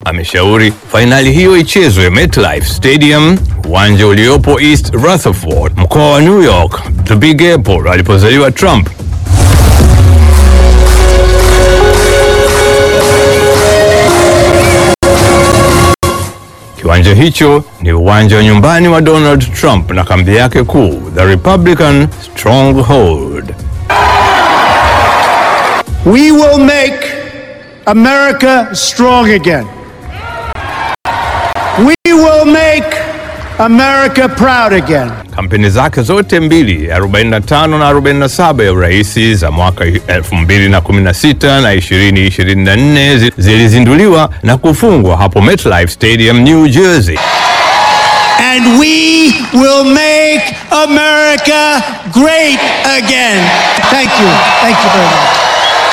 ameshauri fainali hiyo ichezwe MetLife Stadium, uwanja uliopo East Rutherford, mkoa wa New York, the Big Apple, alipozaliwa Trump. Kiwanja hicho ni uwanja wa nyumbani wa Donald Trump na kambi yake kuu, the Republican Stronghold. We will make America strong again. We will make America proud again. Kampeni zake zote mbili 45 na 47 ya uraisi za mwaka 2016 na 2024 zi- zilizinduliwa na kufungwa hapo MetLife Stadium, New Jersey. And we will make America great again. Thank you. Thank you very much.